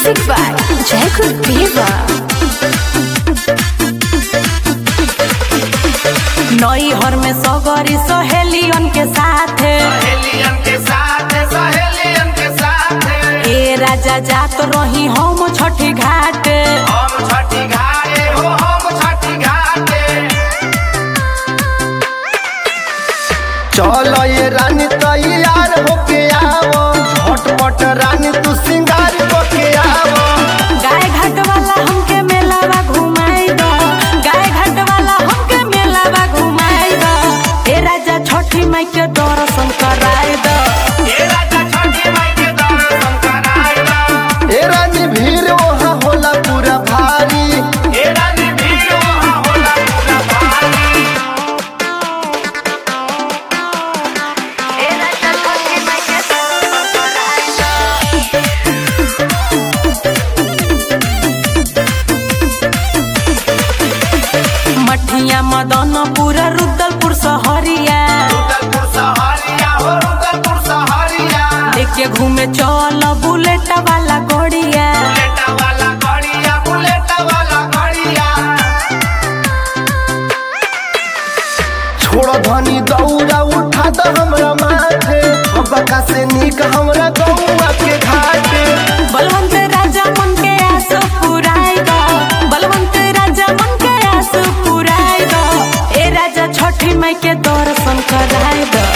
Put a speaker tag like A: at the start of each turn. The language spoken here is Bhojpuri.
A: Music by Jacob Diva.
B: नई हर में सगरी सहेलियन के साथे
C: सहेलियन के साथ सहेलियन के साथ
B: ए राजा जात रही हम छठी घाटे
C: हम छठी घाटे हो हम छठी घाटे
D: चल ये रानी तैयार होके आवो झटपट रानी तू सिंगार होके आवो
B: गाय घाट वाला हमके मेलावा घुमाई दो गाय घाट वाला हमके मेलावा घुमाई दो ए राजा छठी माई के दर्शन कराई दो
C: ए राजा छठी माई के दर्शन कराइला
D: ए रानी भीड़ वहाँ होला पूरा भारी
C: ए रानी भीड़ वहाँ होला पूरा भारी
B: मठिया मदनपुर रुद्रपुर सहरिया
C: रुदलपुर सहरिया हो रुदलपुर सहरिया
B: लेके घूमे चल बुलेट वाला गोड़िया
C: बुलेट वाला गड़िया बुलेट वाला गड़िया
D: छोड़ धनी दौड़ा उठा दो हमरा माथे बका से नीक हमरा गौआ के घाटे
B: बलवंत राजा मन के आस पुराई दो बलवंत राजा मन के आस पुराई दो ए राजा छठी माई के दर्शन कराई दो